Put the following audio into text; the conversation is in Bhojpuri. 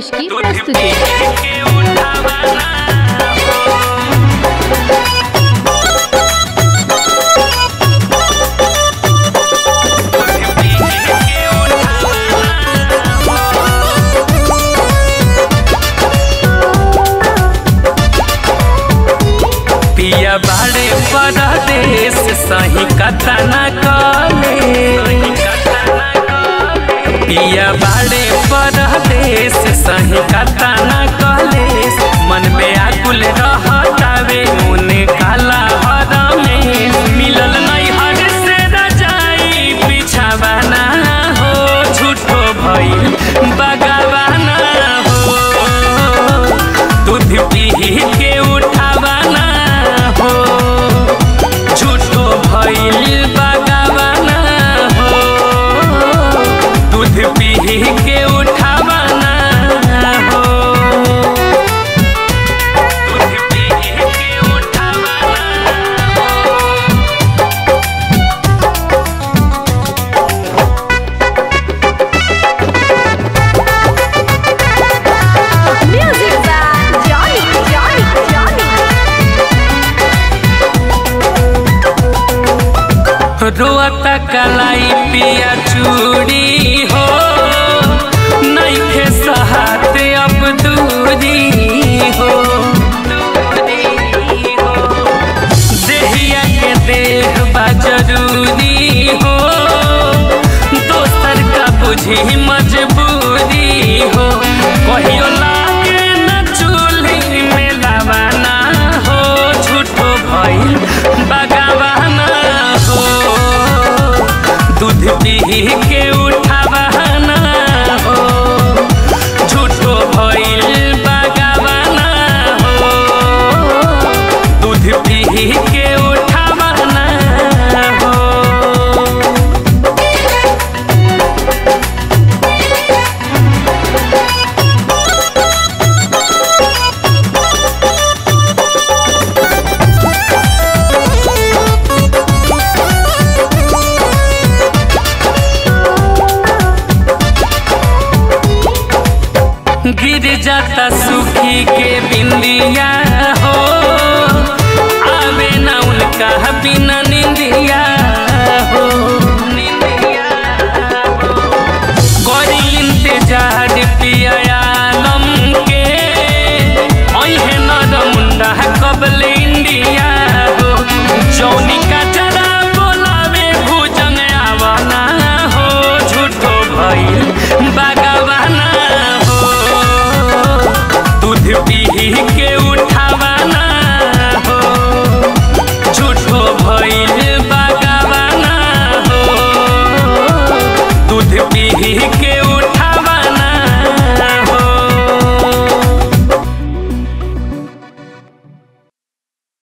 संतोष की प्रस्तुति पिया बाड़े परदेश सही कथा न कले पिया बाड़े परदेश सही कथा न कले मन में आकुल रहतावे मुने काला हर में मिलल नहीं हर से रजाई बिछावाना हो झूठो भइल बगावाना हो दूध पी के उठावाना हो झूठो भइल बगावाना हो दूध पी के उठावाना हो दूध पी के उठावाना हो Music by Johnny, Johnny, Johnny. रोता कलाई पिया चूड़ी हो नैखे सहाते अब दूरी हो देहिया के देह बा जरूरी हो दोसर का बुझी मजबूरी हो कहियो लागे न चूल्ही में लावाना हो झूठो भइल बगावाना हो दूध पी के उठावाना हो झूठो भइल बगावाना हो दूध पी के उठावाना हो गिर जाता सुखी के बिंदिया हो आवे ना उनका बिना निंदिया हो निंदिया हो गौरी इंतजार पिया आलम के ओहे नर मुंडा कबल इंडिया हो जौनी का चरा बोलावे भुजंग आवना हो झूठो भइल बागवाना हो दूध पी